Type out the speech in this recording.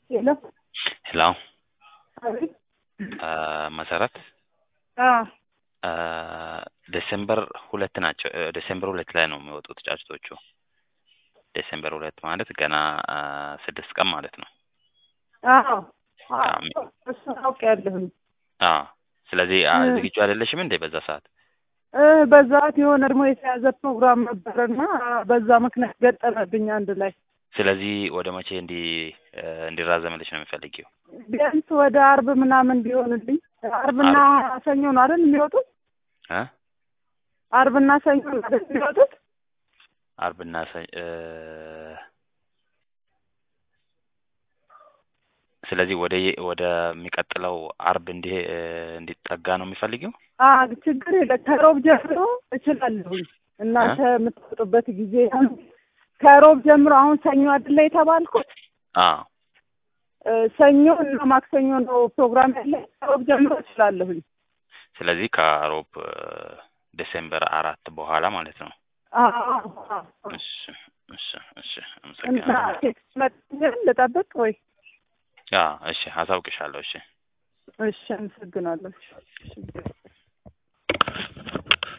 ሄሎ ሄሎ አቤት። መሰረት አዎ ዴሴምበር ሁለት ናቸው። ዴሴምበር ሁለት ላይ ነው የሚወጡት ጫጭቶቹ። ዴሴምበር ሁለት ማለት ገና ስድስት ቀን ማለት ነው። አዎ አሜ- እሱን አውቄያለሁኝ። አዎ ስለዚህ አ- እ- ዝግጁ አይደለሽም እንዴ በዛ ሰዓት? እ በዛት የሆነ ደግሞ የተያዘ ፕሮግራም ነበረና በዛ ምክንያት ገጠመብኝ አንድ ላይ። ስለዚህ ወደ መቼ እንዲ እንዲራዘምልሽ ነው የሚፈልጊው? ቢያንስ ወደ አርብ ምናምን ቢሆንልኝ። አርብና ሰኞ ነው አይደል የሚወጡት? እ አርብና ሰኞ ነው አይደል የሚወጡት? አርብና ሰ- እ ስለዚህ ወደ የ- ወደሚቀጥለው አርብ እንዲህ እንዲጠጋ ነው የሚፈልጊው? አ ችግር የለ ከሮብ ጀምሮ እችላለሁኝ። እናንተ የምትወጡበት ጊዜ ከሮብ ጀምሮ አሁን ሰኞ አይደለ የተባልኩት? አዎ እ ሰኞ እና ማክሰኞ ነው ፕሮግራም ያለ። ከሮብ ጀምሮ እችላለሁኝ። ስለዚህ ከሮብ እ ዲሴምበር አራት በኋላ ማለት ነው። አዎ እሺ እሺ እሺ እና አመሰግናለሁ። ቴክስት መጥተን ልጠብቅ ወይ? አ እሺ አሳውቅሻለሁ። እሺ እሺ አመሰግናለሁ። እሺ